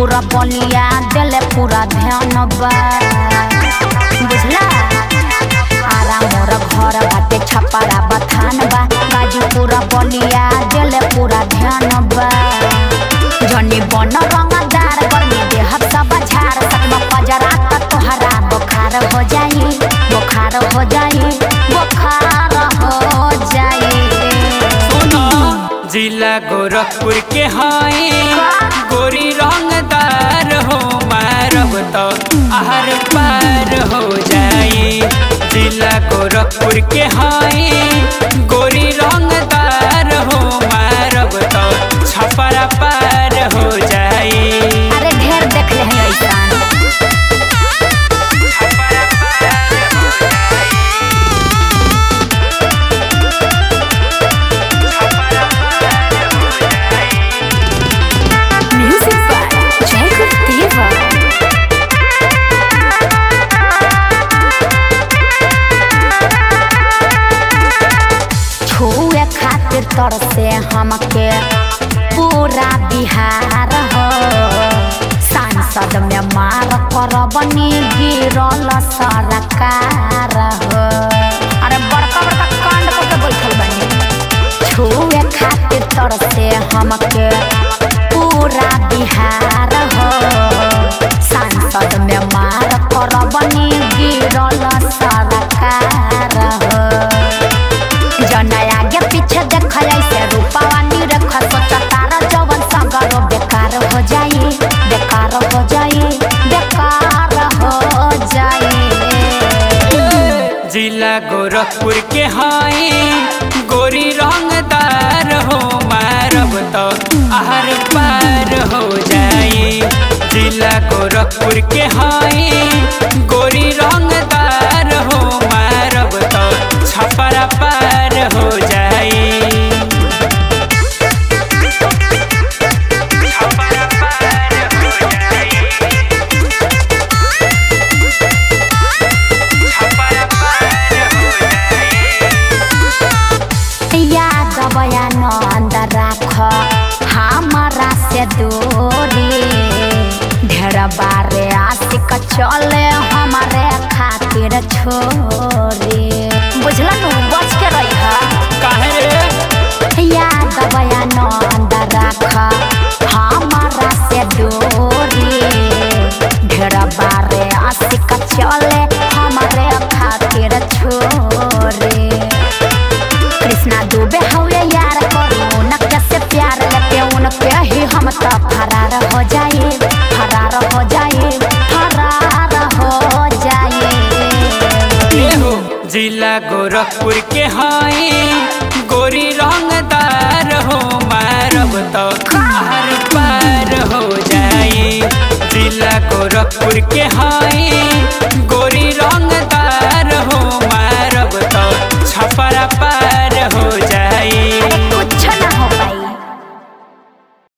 पूरा बलिया दिले पूरा ध्यान बा बुझला आरा मोर घर बाटे छपरा बथान बा बाजू पूरा बलिया दिले पूरा ध्यान बा जनी बन रंगदार गर्मी देह सब झाड़ सकमा पजरा त तोहरा बुखार हो जाई बुखार हो जाई बुखार हो जाई सुनो जिला गोरखपुर के हाई गोरी रंगदार हो मारब तो आहर पार हो जाई जिला गोरखपुर के हाई गोरी रंगदार हो मारब तो छपरा पार हो जाई अरे ढेर देख ले हैं ऐसान Music by Jacob Diva. छुए खातिर तरसे हमके पूरा बिहार हो सांसद में मार करबनी गिरल सरकार हो अरे बड़का बड़का कांड करके बैठल बनी छुए खातिर तरसे हमके पूरा बिहार हो सांसद में मार करबनी गिरल सरकार हो जना आगे पीछे देख ऐसे रूपावा निरख सोच तारा जवन सगरो बेकार हो जाई बेकार हो जाई बेकार हो जाई जिला गोरखपुर के हाई गोरी रंगदार हो मारब तो आहर पार हो जाई जिला गोरखपुर के हाई गोरी रंगदार हो मारब तो छपरा पार हो जाई छपरा पार हो जाई छपरा पार हो जाई याद बयान अंदर राख हमारा से दूरी ढेर बारे आशिक चले हमारे खातिर छोरी बुझला नु बच के रही काहे रे याद बयान अंदर राख हमारा से दूरी ढेर बारे आशिक चले हमारे खातिर छोरी कृष्णा दुबे हवे यार करू उनके से प्यार लेके उनके ही हम तो फरार हो जाए फरार हो जाए फरार हो जाए एहो जिला गोरखपुर के हाई गोरी रंगदार हो मारब तो हर पार हो जाई जिला गोरखपुर के हाई